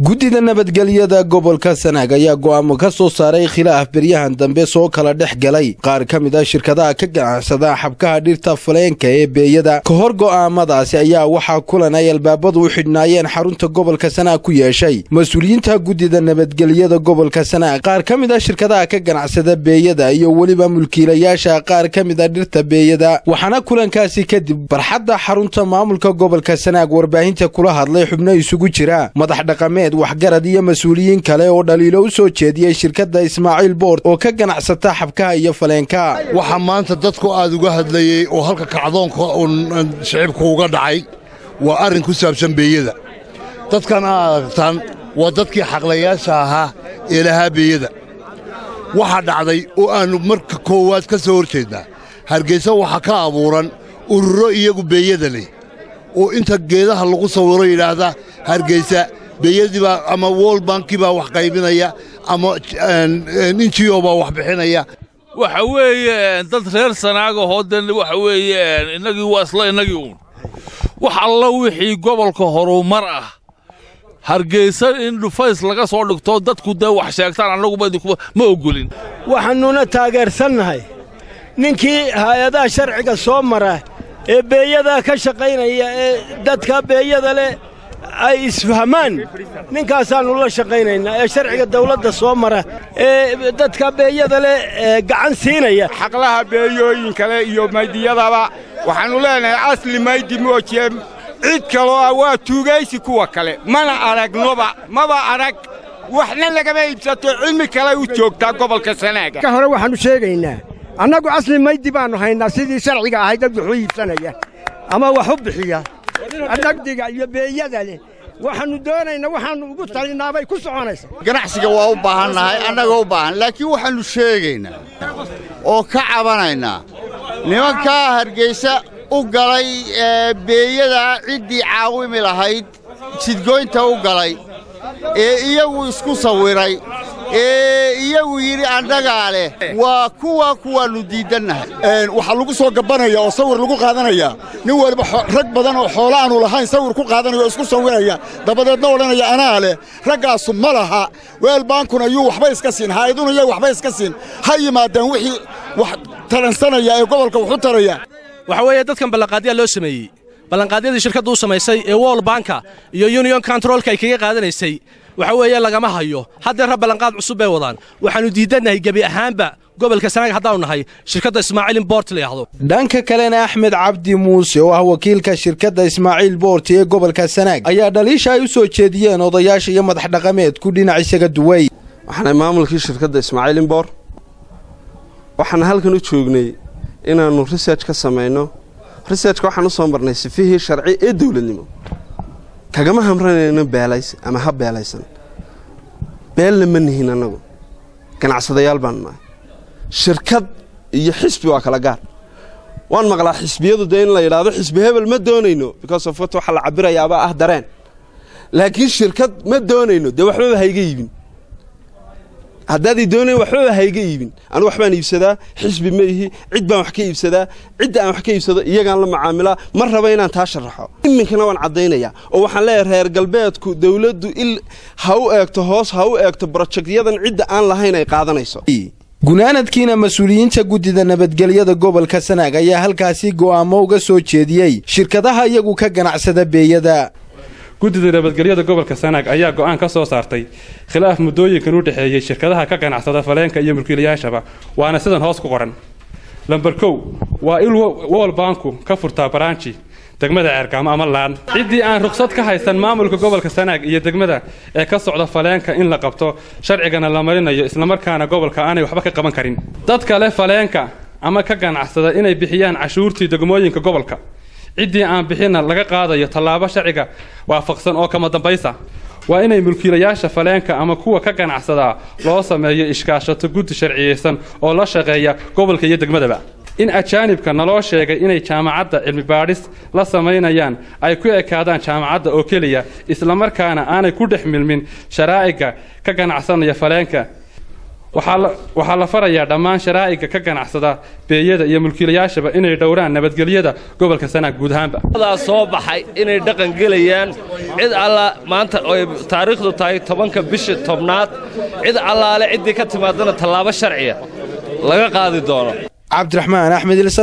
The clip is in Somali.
guddida nabadgelyada gobolka sanaag ayaa go'aamo ka soo saaray khilaaf beryahan dambe soo kala dhex galay qaar ka mid a shirkadaha ka ganacsada xabkaha dhirta faleenka ee beeyada ka hor go'aamadaasi ayaa waxaa kulan ay albaabadu u xidhnaayeen xarunta gobolka sanaag ku yeeshay mas-uuliyiinta guddida nabadgelyada gobolka sanaag qaar ka mid a shirkadaha ka ganacsada beeyada iyo weliba mulkiilayaasha qaar ka mid a dhirta beeyada waxaana kulankaasi kadib barxadda xarunta maamulka gobolka sanaag warbaahinta kula hadlay xubno isugu jira madax dhaqameed waxgarad iyo mas-uuliyiin kale oo dhaliilo u soo jeediyey shirkadda ismaaciil boord oo ka ganacsata xabkaha iyo faleenka waxaa maanta dadku aad uga hadlayey oo halka kacdoonka uun shicibku uga dhacay waa arrin ku saabsan beeyada dadkan aad aragtaan waa dadkii xaqlayaasha ahaa ee lahaa beeyada waxaa dhacday oo aannu marka koowaad ka soo hor jeednaa hargaysa waxaa ka abuuran ururo iyagu beeyada leh oo inta geedaha lagu sawiro yidhaahda hargaysa beeyadii baa ama wol bankii baa wax qaybinaya ama injiyo baa wax bixinaya waxa weeye dad reer sanaagahoo den waxa weeye innagii waa isla innagii uun wax alla wixii gobolka horumar ah hargeysa in dhufays laga soo dhigto dadku dee wax sheegtaan annaguba ma oggolin waxaannuna taageersannahay ninkii hay-adaha sharciga soo mara ee beeyadaa ka shaqaynaya ee dadka beeyada leh ay isfahmaan ninkaasaannu la shaqaynaynaa ee sharciga dawladda soo mara ee dadka beeyada leh gacan siinaya xaqlaha beeyooyinka leh iyo maydiyadaba waxaannu leenahay asli maydi moojiye cid kaloo ah waa tuugaysi kuwa kale mana aragnoba maba arag waxna lagama iibsato cilmi kale u joogtaa gobolka sanaaga ka hore waxaannu sheegaynaa annagu asli maydi baannu haynaa sidii sharciga ahay dad wuxuu iibsanaya ama wax u bixiya dhagdiga iyo beeyada leh waxaannu doonaynaa waxaannu ugu talinaabay ku soconaysa ganacsiga waa u baahannahay annaga u baahan laakiin waxaannu sheegaynaa oo ka cabanaynaa nimankaa hargaysa u galay beeyada ciddii caawimi lahayd jidgoynta u galay ee iyagu isku sawiray ee iyagu yidhi annagaa leh waa kuwa kuwaannu diiddannahay waxaa lagu soo gabbanaya oo sawir lagu qaadanaya nin waliba rag badan oo xoolo aanu lahayn sawir ku qaadanaya oo isku sawiraya dabadeedna odhanaya anaa leh raggaasu ma laha weel baankuna yuu waxba iska siin haa'iduna yay waxba iska siin ha yimaadeen wixii wax taransanaya ee gobolka waxu taraya waxa weeye dadkan ballanqaadyaa loo sameeyey ballanqaadyadii shirkaddu u samaysay ee wol banka iyo union controlka ay kaga qaadanaysay waxa weeye lagama hayo haddeerra ballanqaad cusub bay wadaan waxaannu diiddannahay gebi ahaanba gobolka sanaag haddaanu nahay shirkadda ismaaciil imbort layahdo dhanka kalena axmed cabdi muuse oo ah wakiilka shirkadda ismaaciil boort ee gobolka sanaag ayaa dhaliisha ay u soo jeediyeen odayaasha iyo madax dhaqameedku dhinac isaga duway waxaanay maamulkii shirkadda ismaaciil imbor waxaan halkan u joognay inaannu research ka samayno researchka waxaan u soo marnay sifihii sharci ee dawladnimo kagama hamranayno beelays ama ha beelaysan beelna ma nihin annagu ganacsadayaal baanu nahay shirkad iyo xisbi waa kala gaar waan maqlaa xisbiyadu dee in la yidhaahdo xisbi hebel ma doonayno because of wat waxaa la cabirayaabaa ah dareen laakiin shirkad ma doonayno dee waxbaba hayga iibin haddaaday doonayn waxbaba hayga iibin anu waxbaan iibsadaa xisbi ma ihi cid baan wax ka iibsadaa cidda aan wax ka iibsado iyagaan la macaamilaa ma raba inaan taa sharaxo iminkana waan caddaynayaa oo waxaan leeyahay reer galbeedku dawladdu il ha u eegto hoos ha u eegto brojektyadan cidda aan lahayn ay qaadanayso gunaanadkiina mas-uuliyiinta guddida nabadgelyada gobolka sanaag ayaa halkaasi go'aamo uga soo jeediyey shirkadaha iyagu ka ganacsada beeyada guddida nabadgelyada gobolka sanaag ayaa go'aan ka soo saartay khilaaf muddooyinkan u dhexeeyey shirkadaha ka ganacsada faleenka iyo mulkiilayaashaba waana sidan hoos ku qoran lamber kow waa il wol baanku ka furtaa baraanji degmada ceergaamo ama laan ciddii aan ruqsad ka haysan maamulka gobolka sanaag iyo degmada ee ka socda faleenka in la qabto sharcigana la marinayo islamarkaana gobolka aanay waxba ka qaban karin dad kale faleenka ama ka ganacsada inay bixiyaan cashuurtii degmooyinka gobolka ciddii aan bixinna laga qaadayo tallaabo sharciga waafaqsan oo kama dambaysa waa inay mulkiilayaasha faleenka ama kuwa ka ganacsadaa loo sameeyo ishkaashato guddi sharciyeysan oo la shaqeeya gobolka iyo degmadaba in ajaanibka naloo sheegay inay jaamacadda cilmi baadhis la samaynayaan ay ku ekaadaan jaamacadda oo keliya islamarkaana aanay ku dhex milmin sharaa'iga ka ganacsanaya faleenka waxaa la farayaa dhammaan sharaa'iga ka ganacsada beeyada iyo mulkiilayaashaba inay dhowraan nabadgelyada gobolka sanaag guud ahaanba daa soo baxay inay dhaqan gelayaan cid alla maanta oy taariikhdu tahay tobanka bisha tobnaad cid allaale ciddii ka timaadana tallaabo sharciya laga qaadi doono cabdiraxmaan axmed